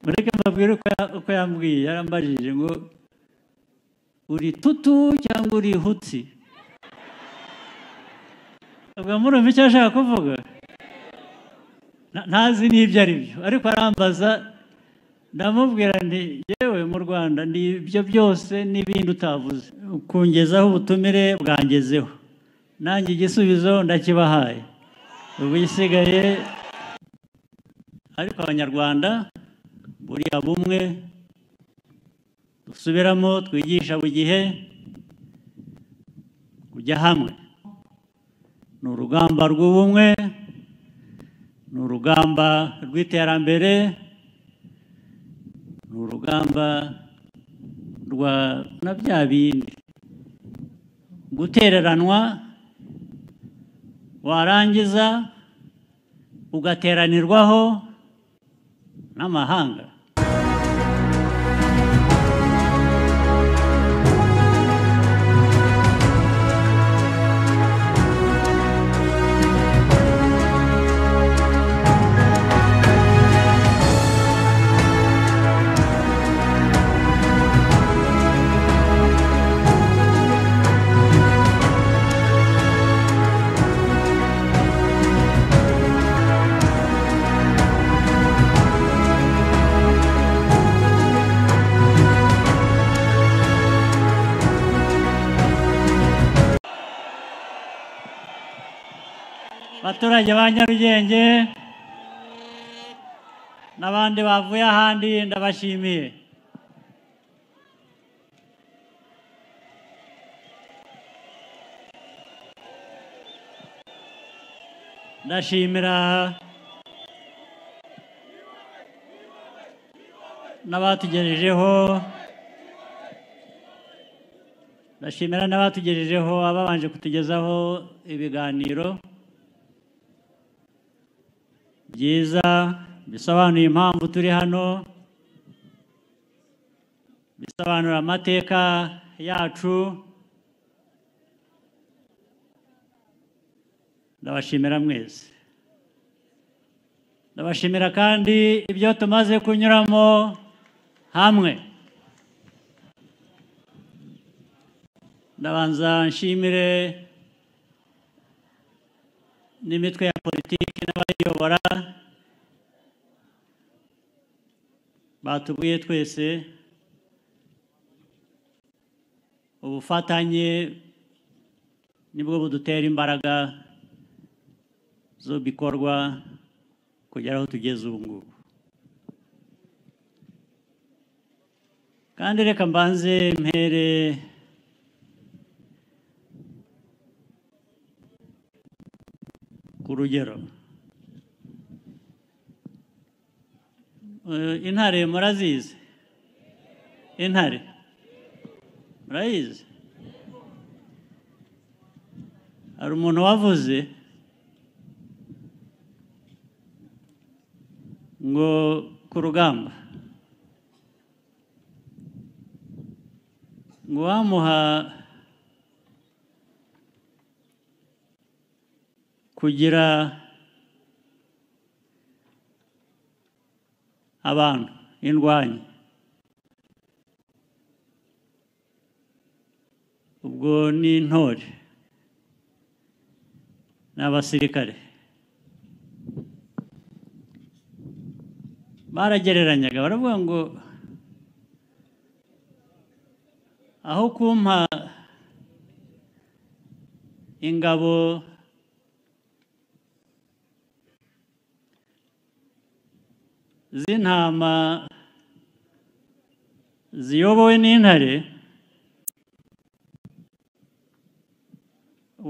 mureke mbabwire uko ya- uko yambwiye yarambajije ngo uri tutu cyangwa uri hutsi ubwo murumva icyo ashaka kuvuga Na- ntazi n'ibyo ari byo ariko arambaza ndamubwira nti yewe mu rwanda ni ibyo byose n'ibindi utavuze kungezaho ubutumire bwangezeho nanjye igisubizo ndakibahaye ubu isigaye ariko abanyarwanda buriya bumwe dusubiramo twigisha buri gihe kujya hamwe ni urugamba rw'ubumwe ni urugamba rw'iterambere ni urugamba rwa na bya bindi gutereranwa warangiza ugateranirwaho n'amahanga abaturage ba nyarugenge n'abandi bavuye ahandi ndabashimiye ndashimira n'abatugejejeho ndashimira n'abatugejejeho ababanje kutugezaho ibiganiro byiza bisobanuye impamvu turi hano bisobanura amateka yacu ndabashimira mwese ndabashimira kandi ibyo tumaze kunyuramo hamwe ndabanza nshimire n'imitwe ya politiki n'abayiyobora batubwiye twese ubufatanye nibwo budutera imbaraga zo bikorwa kugera aho tugeze ubu ngubu kandi reka mbanze mpere ku rugero Eh, intare murazizi intare murayizi hari umuntu wavuze ngo ku rugamba ngo wamuha kugira abantu indwanyi ubwo ni intore ni abasirikare baragereranyaga baravuga ngo aho kumpa ingabo z'intama ziyobowe n'intare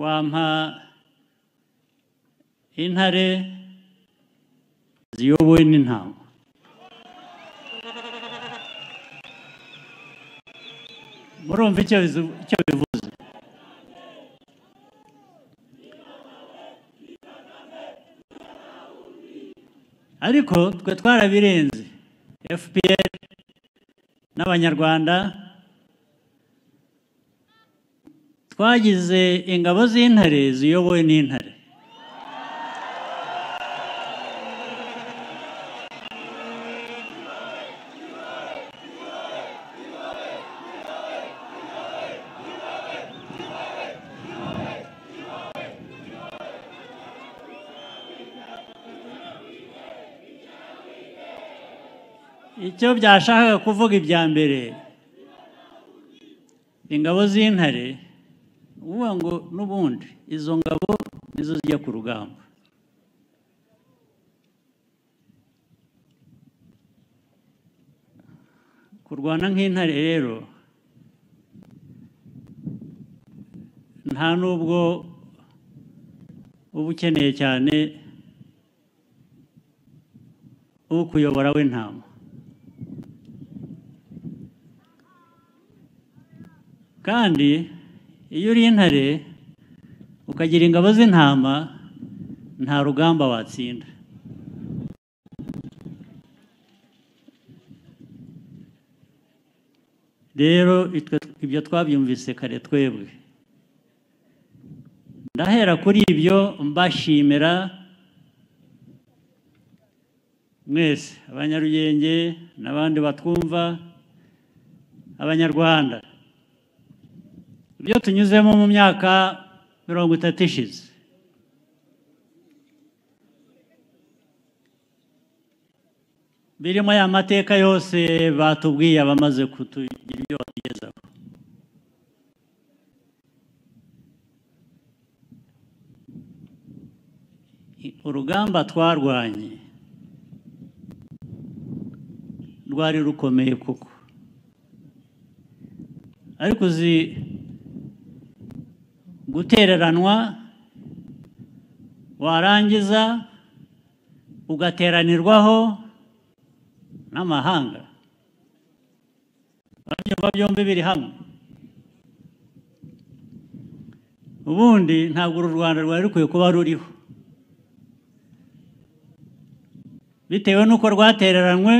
wampa intare ziyobowe n'intama murumva icyo bizu- icyo bivuze ariko twe twarabirenze fpr n'abanyarwanda twagize ingabo z'intare ziyobowe n'intare icyo byashakaga kuvuga ibya mbere ingabo z'intare uvuga ngo n'ubundi izo ngabo nizo zijya ku rugamba kurwana nk'intare rero nta n'ubwo uba ukeneye cyane ukuyobora w'intama kandi iyo uri intare ukagira ingabo z'intama nta rugamba watsinda rero itwe- ibyo twabyumvise kare twebwe ndahera kuri ibyo mbashimira mwese abanyarugenge n'abandi batwumva abanyarwanda ibyo tunyuzemo mu myaka mirongo itatu ishize birimo ya mateka yose batubwiye abamaze kutugira ibyo batugezaho I- urugamba twarwanye rwari rukomeye koko ariko uzi gutereranwa warangiza ugateranirwaho n'amahanga babyumva byombi biri hamwe ubundi ntabwo uru rwanda rwari rukwiye kuba ruriho bitewe n'uko rwatereranywe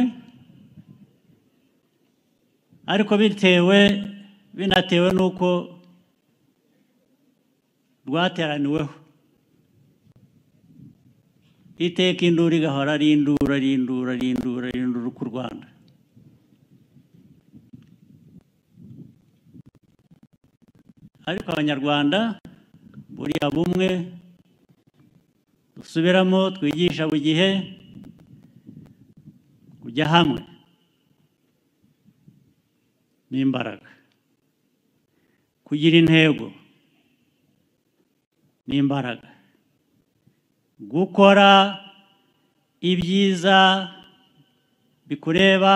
ariko bitewe binatewe n'uko rwateraniweho iteka induru igahora ari induru ari induru ari induru ari induru ku rwanda ariko abanyarwanda buriya bumwe dusubiramo twigisha buri gihe kujya hamwe n'imbaraga kugira intego n'imbaraga gukora ibyiza bikureba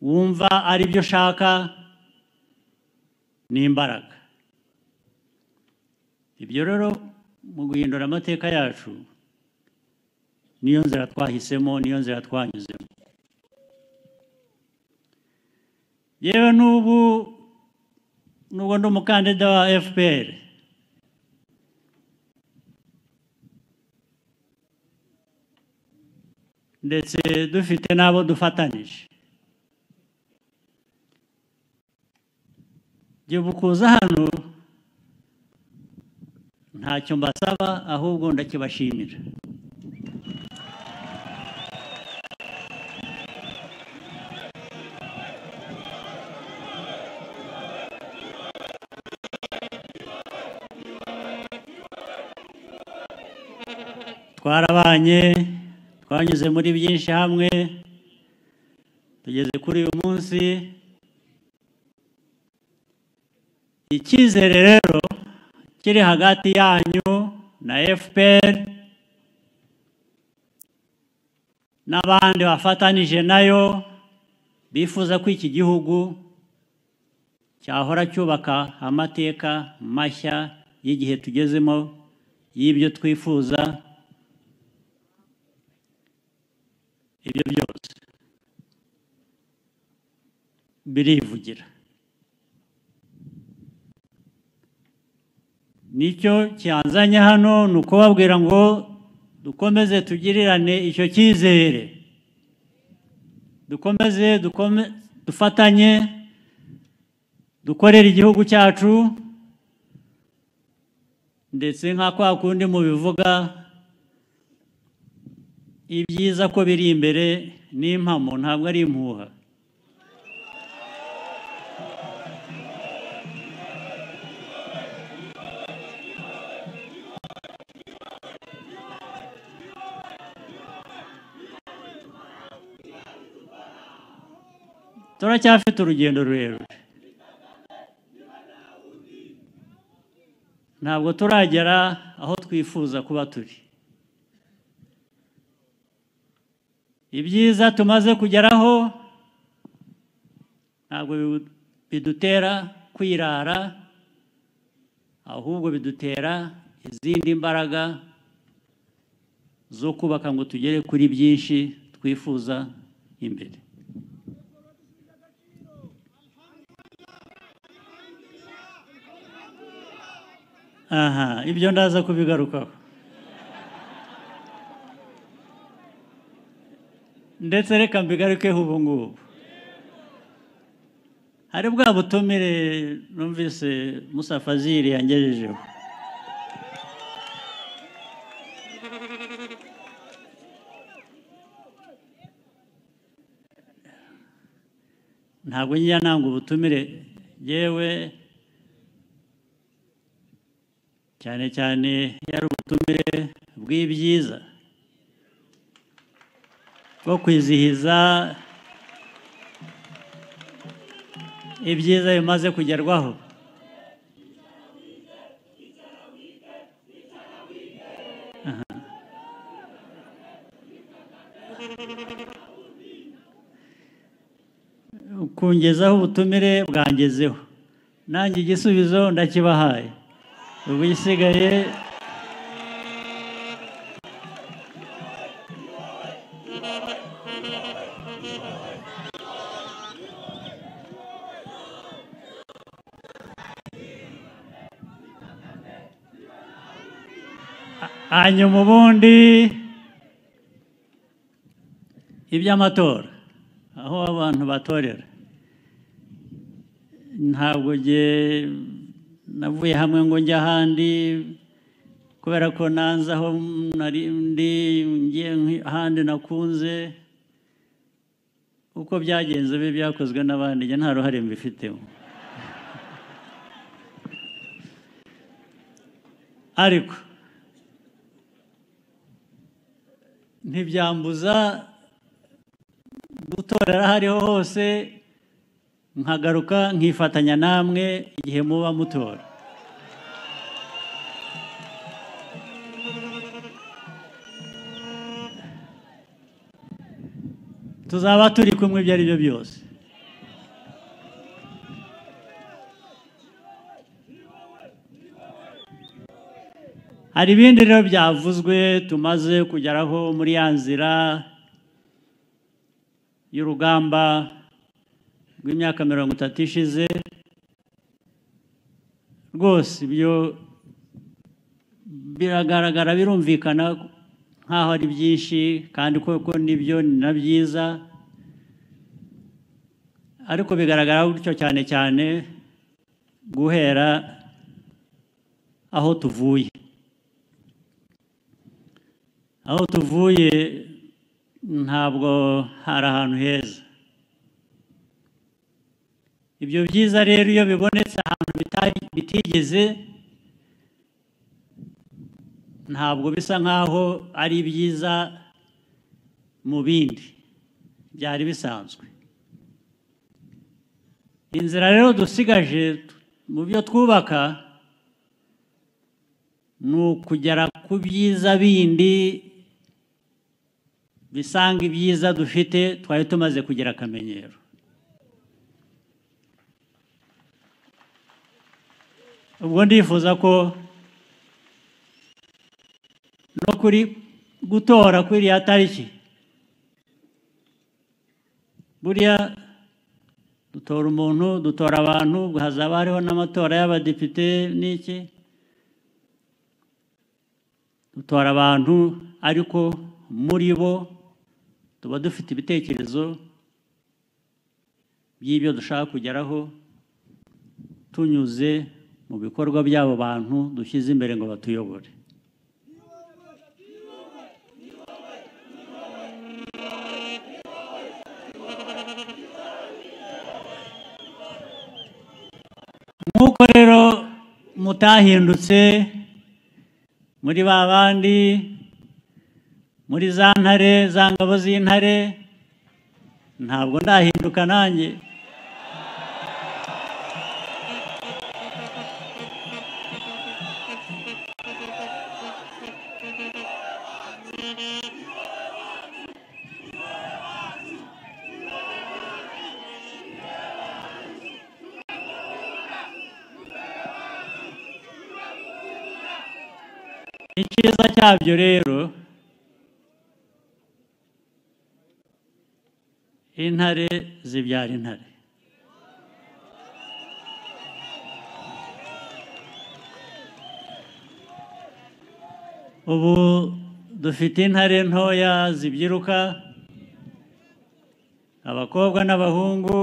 wumva ari byo ushaka n'imbaraga ibyo rero mu guhindura amateka yacu niyo nzira twahisemo niyo nzira twanyuzemo yewe n'ubu nubwo ndi umukandida wa fpr ndetse dufite n'abo dufatanyije igihe kuza hano ntacyo mbasaba ahubwo ndakibashimira twarabanye twanyuze muri byinshi hamwe tugeze kuri uyu munsi icyizere rero kiri hagati yanyu na fpr n'abandi bafatanije nayo bifuza ko iki gihugu cyahora cyubaka amateka mashya y'igihe tugezemo y'ibyo twifuza ibyo byose birivugira nicyo cyanzanye hano ni ukubabwira ngo dukomeze tugirirane icyo cyizere dukomeze dukome dufatanye dukorere igihugu cyacu ndetse nka kwa kundi mubivuga ibyiza ko biri imbere n'impamo ntabwo ari impuha turacyafite urugendo rurerure ntabwo turagera aho twifuza kuba turi ibyiza tumaze kugeraho ntabwo bidutera kwirara ahubwo bidutera izindi mbaraga zo kubaka ngo tugere kuri byinshi twifuza imbere aha ibyo ndaza kubigarukaho ndetse reka mbigarukeho ubu ngubu hari bwa butumire numvise Musa Fazil yangejejeho ntabwo njya nanga ubutumire yewe cyane cyane iyo ari ubutumire bw'ibyiza bwo kwizihiza ibyiza bimaze kugerwaho Aha. kungezaho ubutumire bwangezeho nanjye igisubizo ndakibahaye ubu isigaye hanyuma ubundi iby'amatora aho abantu batorera ntabwo nge navuye hamwe ngo njye ahandi kubera ko nanze aho nari ndi ngiye ahandi nakunze uko byagenze bibi byakozwe n'abandi njye nta ruhare mbifitemo ariko ntibyambuza gutorera aho ariho hose nkagaruka nkifatanya namwe igihe muba mutora tuzaba turi kumwe ibyo ari byo byose hari ibindi rero byavuzwe tumaze kugeraho muri ya nzira y'urugamba rw'imyaka mirongo itatu ishize rwose ibyo biragaragara birumvikana nk'aho ari byinshi kandi koko nibyo ni na byiza ariko bigaragara gutyo cyane cyane guhera aho tuvuye aho tuvuye ntabwo hari ahantu heza ibyo byiza rero iyo bibonetse ahantu bitigeze ntabwo bisa nk'aho ari byiza mu bindi byari bisanzwe inzira rero dusigaje mu byo twubaka ni ukugera ku byiza bindi bisanga ibyiza dufite twari tumaze kugira akamenyero ubwo ndifuza ko no kuri gutora kuri iriya tariki buriya dutora umuntu dutora abantu hazaba hariho n'amatora y'abadepite n'iki dutora abantu ariko muri bo tuba dufite ibitekerezo by'ibyo dushaka kugeraho tunyuze mu bikorwa by'abo bantu dushyize imbere ngo batuyobore nk'uko rero mutahindutse muri ba bandi muri za ntare za ngabo z'intare ntabwo ndahinduka nanjye cyiza cyabyo rero intare zibyara intare ubu dufite intare ntoya zibyiruka abakobwa n'abahungu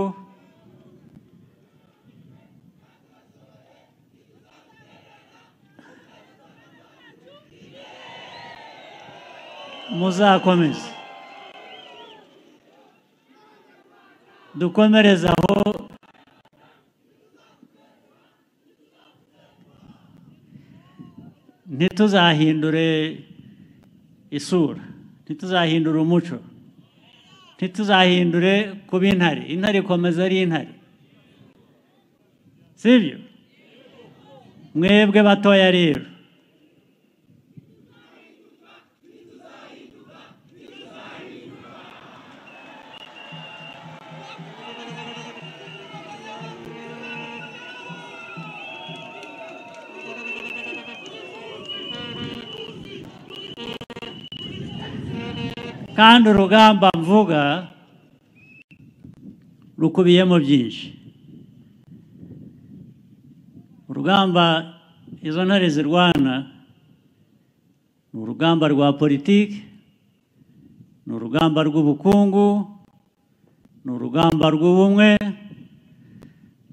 muzakomeze dukomereze aho ntituzahindure isura ntituzahindure umuco ntituzahindure kuba intare intare ikomeza ari intare sibyo mwebwe batoya rero kandi urugamba mvuga rukubiyemo byinshi urugamba izo ntare zirwana ni urugamba rwa politiki ni urugamba rw'ubukungu ni urugamba rw'ubumwe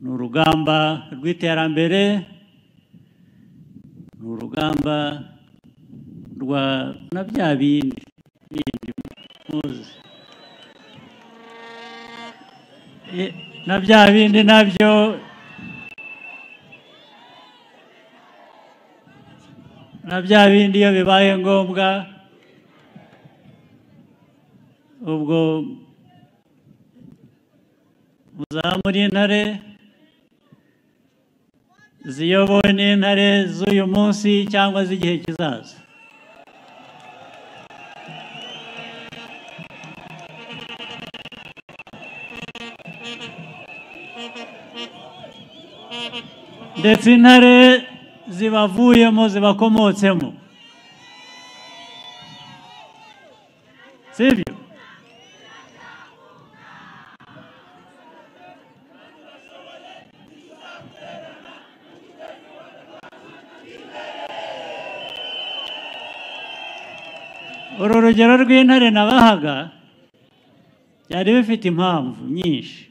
ni urugamba rw'iterambere ni urugamba rwa na bya bindi bindi muzi E, na bya bindi nabyo na bya bindi iyo bibaye ngombwa ubwo muzamura intare ziyobowe n'intare z'uyu munsi cyangwa z'igihe kizaza ndetse intare zibavuyemo zibakomotsemo sibyo uru rugero rw'intare nabahaga byari bifite impamvu nyinshi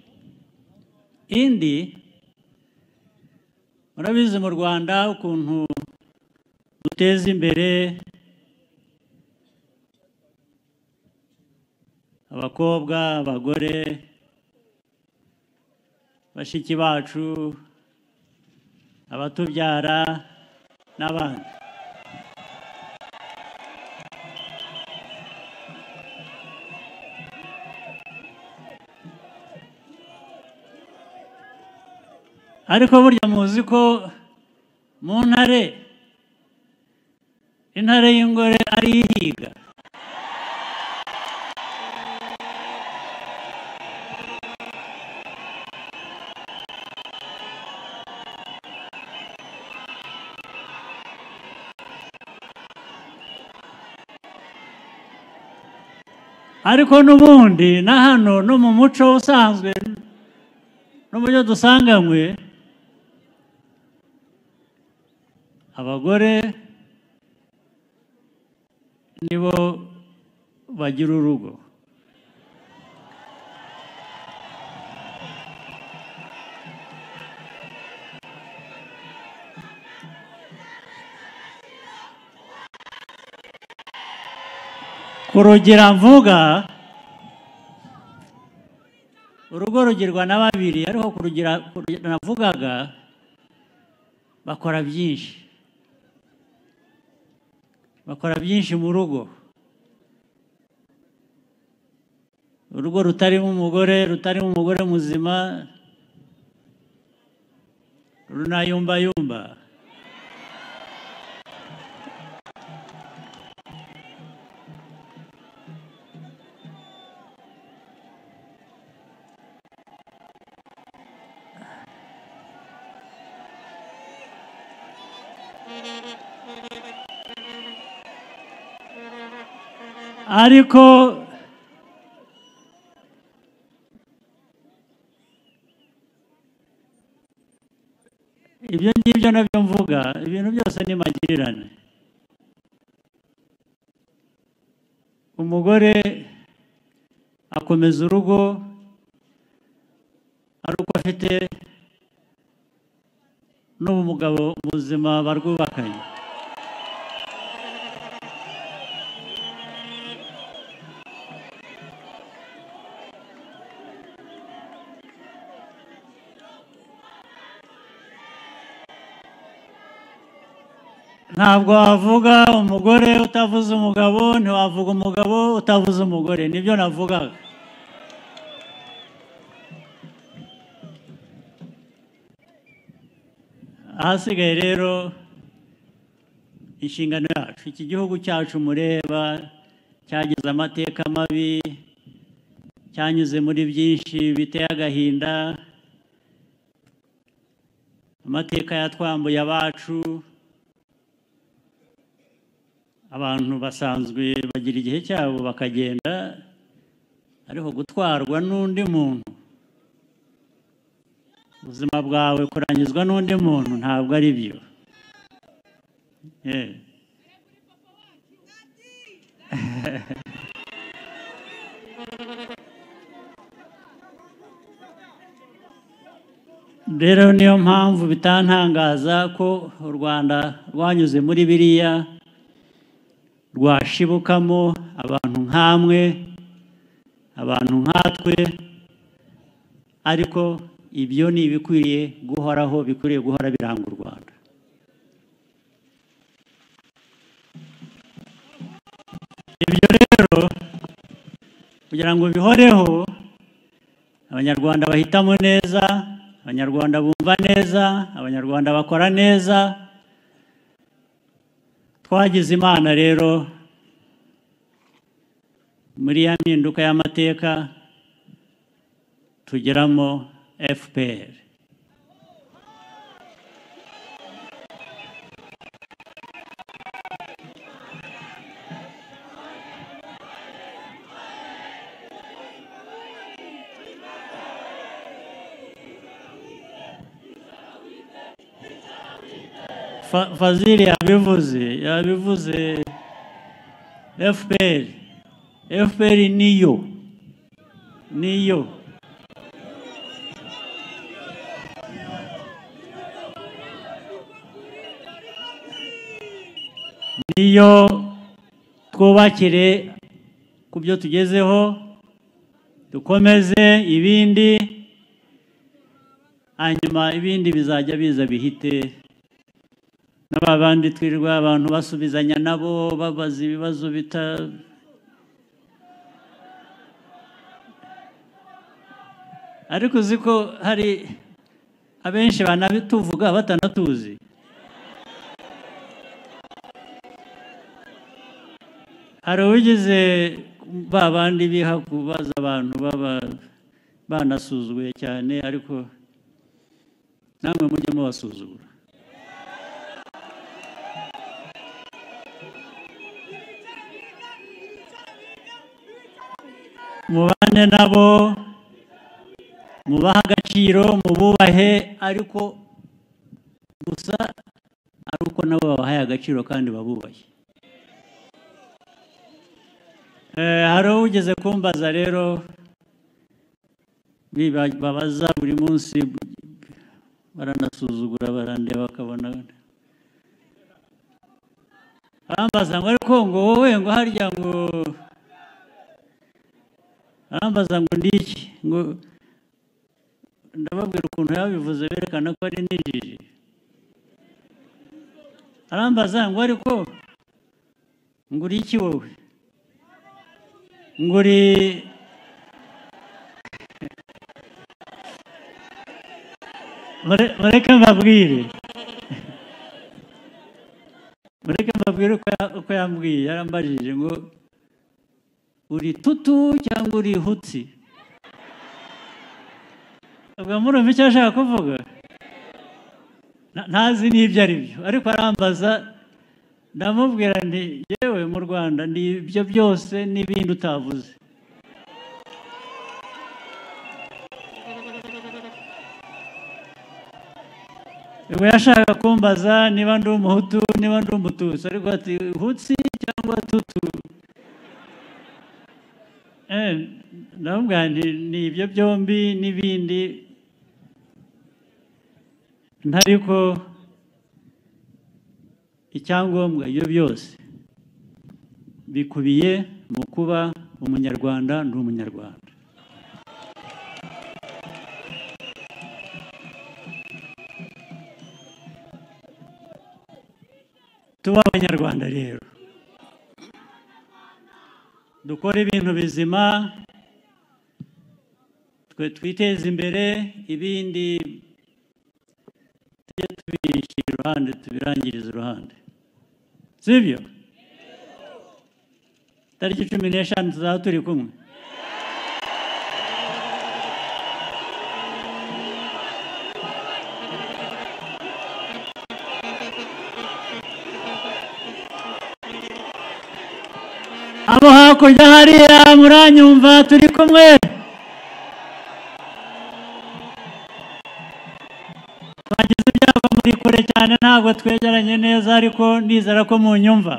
indi murabizi mu rwanda ukuntu duteza imbere abakobwa abagore bashiki bacu abatubyara n'abandi ariko burya muzi ko mu ntare intare y'ingore ari ihiga ariko n'ubundi na hano no mu muco usanzwe no mu byo dusanganywe abagore nibo bagira urugo ku rugira mvuga urugo rugirwa na babiri ariko ku rugira ku rugira navugaga bakora byinshi bakora byinshi mu rugo urugo rutarimo umugore rutarimo umugore muzima runayumbayumba ariko ibyo ngibyo nabyo mvuga ibintu byose ni magirirane umugore akomeza urugo ari uko afite n'ubu mugabo muzima barwubakanye ntabwo wavuga umugore utavuze umugabo ntiwavuga umugabo utavuze umugore nibyo navugaga ahasigaye rero inshingano yacu iki gihugu cyacu mureba cyagize amateka mabi cyanyuze muri byinshi biteye agahinda amateka yatwambuye abacu abantu basanzwe bagira igihe cyabo bakagenda ariko gutwarwa n'undi muntu ubuzima bwawe kurangizwa n'undi muntu ntabwo ari byo Eh. rero niyo mpamvu bitantangaza ko u rwanda rwanyuze muri biriya rwashibukamo abantu nk'amwe abantu nkatwe ariko ibyo ni ibikwiriye guhoraho bikwiriye guhora biranga u rwanda ibyo rero kugira ngo bihoreho abanyarwanda bahitamo neza abanyarwanda bumva neza abanyarwanda bakora neza twagize imana rero muri ya mpinduka y'amateka tugeramo fpr Fa- fazili yabivuze yabivuze fpr fpr niyo niyo niyo twubakire ku byo tugezeho dukomeze ibindi hanyuma ibindi bizajya biza bihite na ba bandi twirirwa abantu basubizanya nabo babaza ibibazo bita ariko uzi ko hari abenshi banabituvuga batanatuzi hari uwigize ba bandi biha kubaza abantu baba banasuzuguye cyane ariko namwe mujye mubasuzugura mubane nabo mubahe agaciro mububahe ariko gusa ari uko nabo babahaye agaciro kandi babubaye Eh, hari ugeze kumbaza rero biba- babaza buri munsi baranasuzugura barandeba bakabona arambaza ngo ariko ngo wowe ngo harya ngo arambaza ngo ndi iki ngo ndababwira ukuntu yabivuze berekana ko ari n'ijiji arambaza ngo ariko ngo uri iki wowe ngo uri Mure- mureke mbabwire mureke mbabwire uko ya- uko yambwiye yarambajije ngo uri tutu cyangwa uri hutsi ubwo murumva icyo ashaka kuvuga Na- ntazi n'ibyo ari byo ariko arambaza ndamubwira nti yewe mu rwanda ni ibyo byose n'ibindi utavuze ubwo yashaka kumbaza niba ndi umuhutu niba ndi umututsi ariko ati hutsi cyangwa tutu Eh, ndamubwira nti ni ibyo byombi n'ibindi ntariko icyangombwa ibyo byose bikubiye mu kuba umunyarwanda ndi umunyarwanda tuba abanyarwanda rero dukore ibintu bizima twe twiteze imbere ibindi tujye tubishyira iruhande tubirangiriza uruhande sibyo tariki cumi n'eshanu tuzaba turi kumwe abo hakurya hariya muranyumva turi kumwe twagize ibyago muri kure cyane ntabwo twegeranye neza ariko nizera ko munyumva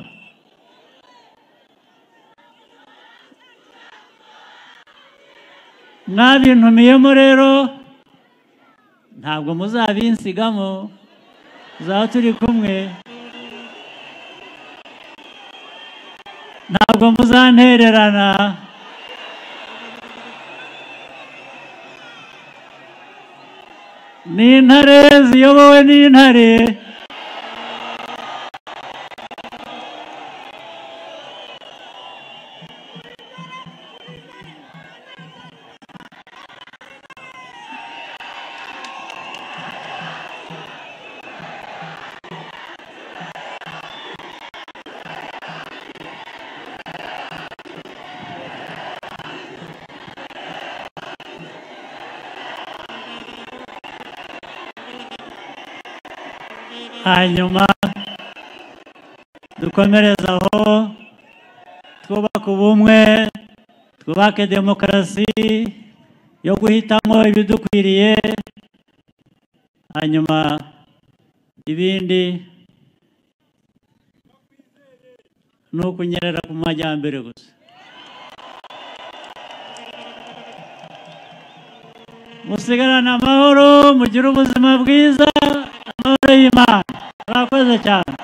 mwabintumiyemo rero ntabwo muzabinsigamo tuzaba turi kumwe ntabwo muzantererana n'intare ziyobowe n'intare hanyuma dukomereze aho twubake ubumwe twubake demokarasi yo guhitamo ibidukwiriye hanyuma ibindi ni ukunyerera ku majyambere gusa musigarane amahoro mugire ubuzima bwiza amahoro y'imana murakoze cyane